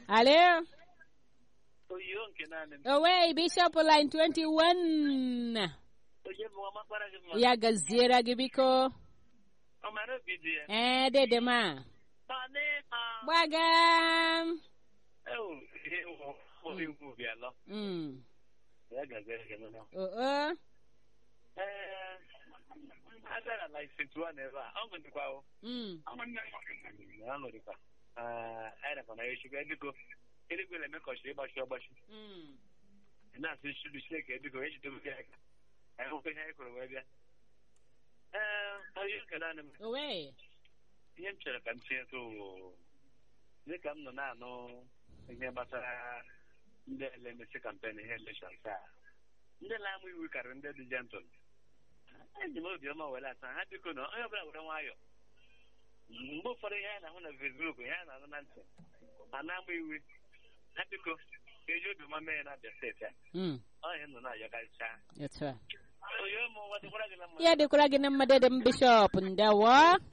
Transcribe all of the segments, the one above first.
Alo. oyiyo nke naanị m Owe Bishop line 21. onye bụ ọma kpara gị mma Ya gaziere gị biko. ọ mara obi dị ya Eh, dede ma. Tọdị ma Gbaga. ewu ihe wụ ụlọ ikwu bịa lọ Mm. ya gazere gị nọ Oh, oh. ee agara na isetuwa na ebe a ọ nwedịkwa o Mm. ọ nwedịkwa anyị nakwa na ya echukwu ediko eluigwe na-eme ka ọchịrị ịgbachi ọgbachi Mm. ị na-asị chulu chineke ediko ejidobe gị aka anyị hụkwa ihe anyị kwuru wee bịa ee onye nke naanị m Owe. ihe m chere ka m tinye tụ dịka m nọ na-anụ ihe gbasara ndị elemesi kampen ihe elekshọn taa ndị na-amụ iwu karịrị ndị dị jentụl eji m obiọma were asa ha biko na onye ọbụla were nwayọ mgbe ụfọdụ ihe a na-ahụ na fesbuk ihe a na-anụ na ntị ma na-amụ iwu ha biko ka eji obiọma mee ya na abịa steeti a Mm. ọ ihe nọ na-ayọkarịcha Etu a. onye ụmụ nwa dịkwara gị na mma Ya dịkwara gị na mmadụ dị m Bishop ndewo.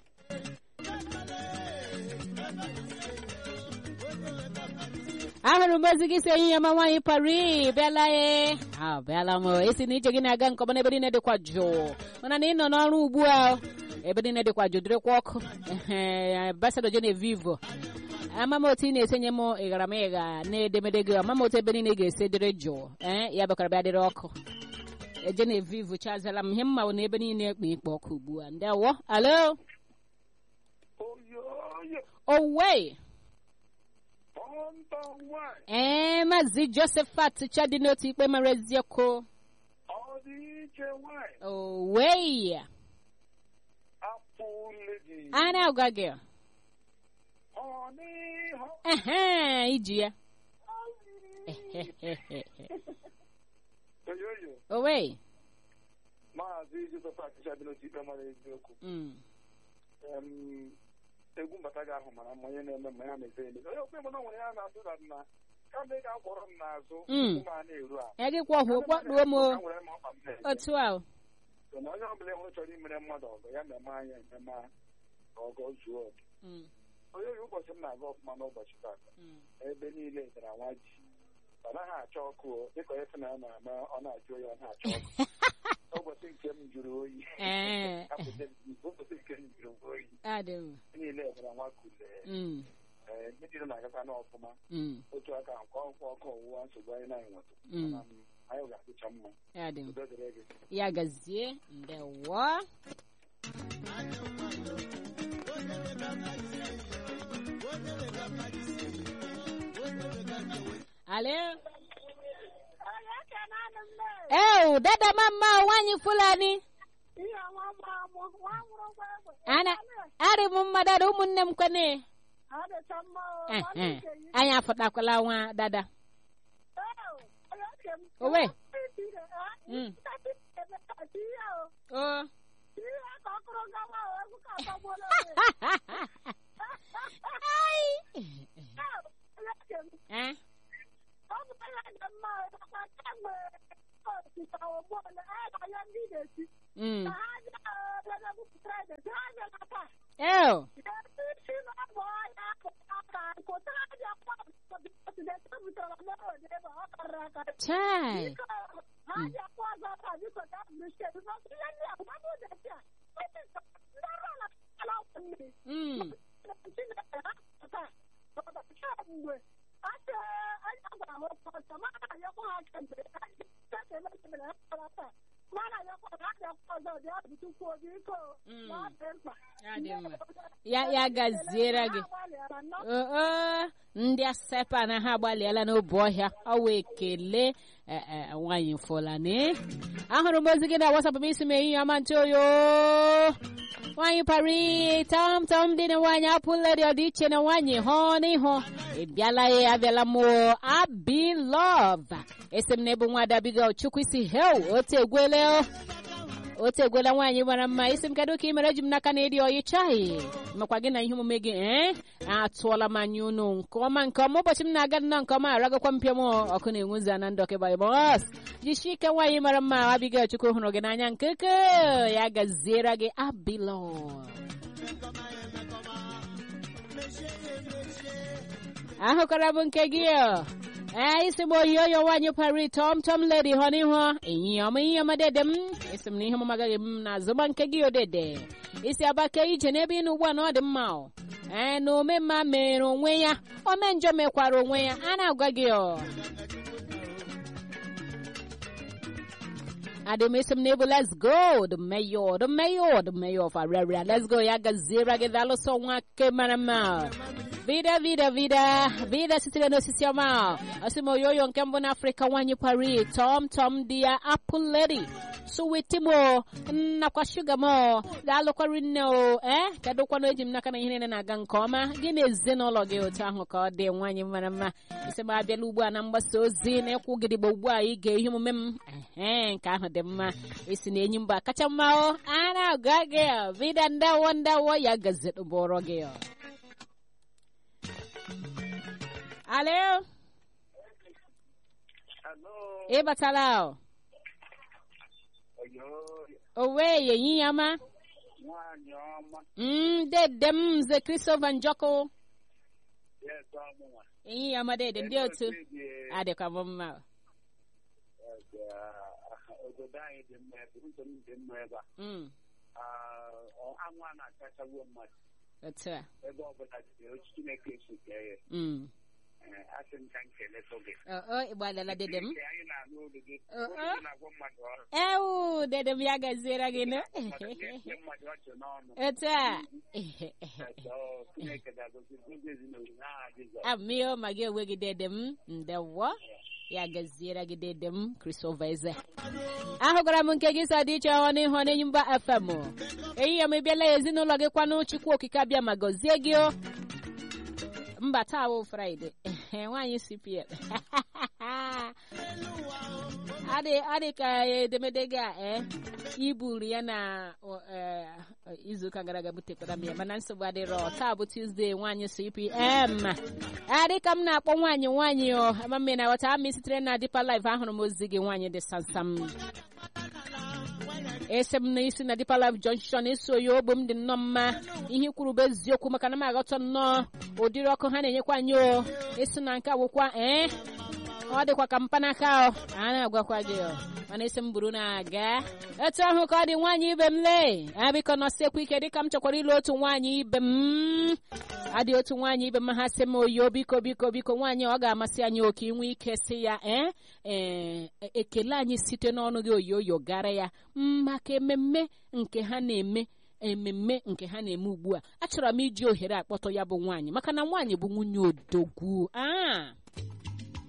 ahụrụ m ozi gị si enyi ya ma nwaanyị pari bịala e a bịala m esi na ije gị na-aga nke ọma n'ebe niile dịkwa jụụ mana na ị nọ n'ọrụ ugbu a ebe niile dịkwa jụụ dịrịkwa ọkụ ambasado Genevieve ama m otu ị na-esenye m ịghara m ịgha na-edemede gị ama m otu ebe niile ga-esi dịrị jụụ ee ya bịakwara bịa dịrị ọkụ Genevieve chazala m ihe mma bụ na ebe niile ekpe ikpe ọkụ ugbu a ndewo alo oyoyo owe ọntọ nwanyị ee maazị Josephat chadi n'otu ikpe mara eziokwu ọ dị iche nwanyị owe afọ ledi a na-agwa gị ọ n'ihu ehe iji ya oyoyo owe maazị joseph achịcha dị n'otu ikpe mara eziokwu Mm. Em, egwu mbata gị ahụ mara mma onye na-eme mma ya na-eze eme onye okpe mụna nwere ya na-atụ na na kama ị ga-akwọrọ m n'azụ Mm. ụmụ a na-eru a ya gị kwa ọhụ kpọkpuo m o. Ha nwere m ọkpa m na-eme. otu a o. So na onye ọbụla hụrụ chọrọ imere mmadụ ọgọ ya na-eme anya ememe ka ọgọ zuo oke Mm, onye oyi ụbọchị m na-aga ọfụma n'ụbọchị tata mm. ebe niile dara nwa ji ọ naghị achọ ọkụ o dịka onye sị na ya na-ama ọ na-ajụ oyi ọ na-achọ ọkụ ụbọchị nke m jụrụ oyi Ee. Apụta m, ụbọchị nke m jụrụ oyi adị m niile dara nwa kule Mm, ee ndị niile na-agakwa n'ọfụma mm, otu aka nkwa nkwa ọkụ ọwụwa nsogbu anyị na-enweta Mm. Mana, m, anyị ga-adịcha mma adị m udo dịrị gị ya gazie ndewo alo ew dada mama nwanyị fulani ana arị m mma dada ụmụnne m kwene Eh, eh. anyị afụtakwala nwa dada owe Mm. o Ai. Eh? Mm. Ew. Chai. Mm. Mm. Ya dị mma. Ya ya gaziere gị. Oo, ndị asepa na ha agbalịala n'obu ọhịa ọwa ekele eh, eh, nwaanyị Fulani ahụrụ m ozi gị na wasapụ m isi m ehihie ọma ntị oyo nwaanyị pari tom tom dị na nwaanyị apụledi ọdịiche na nwaanyị hụ n'ihu ị bịala ya abịala m o. abi love esi m na ebu nwa dabiga chukwu isi hel otu egwele o. otu egwela nwaanyị mara mma isi m kedu ka ị mere ji m n'aka na ịdị ọyị chaghị makwa gị na ihe omume gị ee atụọla m anya unu nke ọma nke ọma ụbọchị m na-aga nnọọ nke ọma aragakwa mpịa m ọkụ na-enwuzi na ndụ ọkịba bọs jishi ike nwaanyị mara mma abiga chukwu hụrụ gị n'anya nkeke ya gaziere gị abilọ ahụkwara m nke gị ee isi m oyoyo nwaanyị pari tọm tọm ledi hụ n'ihu enyi ọma ihe ọma dede m isi m na ihe m agaghị m na azụma nke gị odede isi abake ije n'ebe ị nọ ugbu a na ọ dị mma o ee na omemma mere onwe ya ome njọ mekwara onwe ya a na-agwa gị ọ Ademisi Mnebu, let's go. The mayor, the mayor, the mayor of Araria. Let's go. Ya gazira gedalo so wake marama. Vida, vida, vida, vida sitile no sisiama. Asimo yoyo nkembo na Afrika wanyi pari. Tom, tom dia apple lady. Suwiti mo, na kwa sugar mo. Dalo kwa rino, eh? Kado kwa no ejim naka na ihe na aga nke ọma. Gịnị ezinụlọ gị otu ahụ ka ọ dị nwanyị mara mma. Isi m abịala ugbu a na mgbasa ozi na-ekwu gidigbo ugbu a ige ihe omume m. Ehe, nke ahụ dị mma. Esi na enyi mba kacha mma o. A na-agwa gị vida ndawo ndawo ya gazet bụrụ gị. Alo, Hello. ị batala o. Oyo, Owe yenyi yama. nwaanyị ọma. Mm, dede m nze Christopher Njoko. Yes, ọmụnwa. Yenyi yama dede ndị otu. Adịkwa m mma. Obodo anyị dị mma ebe, ndụ m dị mma ebe a. Mm, Ah, ọ- Anwụ a na-akachagbuo mmadụ otu a. ebe ọbụla dị ochi Chineke si kee ya. Mm. Eh, Asị m ka m keletụ gị. O, o, ịgbalala dede m. Nke anyị na-anụ olu gị. Uh, Olu uh. gị na-agwọ mmadụ ọrụ. Ewu, dede m ya gaziere gị nụ. Mmadụ na-ete mmadụ ọchị n'ọnụ. Otu a. Ọzọ, Chineke ga-agọzi ndị ezinụlọ n'aha Jizọs. Amio ma gị onwe gị dede m. Ndewo. Ya gaziere gị dede m Christopher Eze. Ahụgara m nke gị sa dị iche ọ n'ihu n'enyi mba FM. Ehihie m ịbịala ezinụlọ gị kwanụ Chukwu okike abịa ma gọzie gị o. Mba taa bụ Fraịde. Nwaanyị CPL. adị adị ka edemede gị a eh iburu ya na o, eh, izuụka gara aga butekwara m ya mana nsogbu adịrọ taa bụ Tuesday nwaanyị CPM adị ka m na-akpọ nwaanyị nwaanyị o ama mme na ghọta amị sitere na Deeper Life ahụrụ m ozi gị nwaanyị dị samsam ese m na isi na Deeper Life Junction eso ya ogbe m dị nnọọ mma ihe kwuru bụ eziokwu maka na m aghọta nnọọ ụdịrị ọkụ ha na-enyekwa anyị o esi na nke awụkwa ee ọ dịkwa ka mpanaka o a na-agwakwa gị o mana isi m buru na-aga etu ahụ ka ọ dị nwaanyị ibe m lee abiko nọsekwa ike dịka m chọkwara ịlụ otu nwaanyị ibe m adị otu nwaanyị ibe m ha sị m oyo biko biko biko nwaanyị ọ ga-amasị anyị oke inwe ike sị ya ee ee ekele anyị site n'ọnụ gị oyoyo gara ya maka ememme nke ha na-eme ememme nke ha na-eme ugbu a achọrọ m iji ohere akpọtọ ya bụ nwaanyị maka na nwaanyị bụ nwunye odogwu aa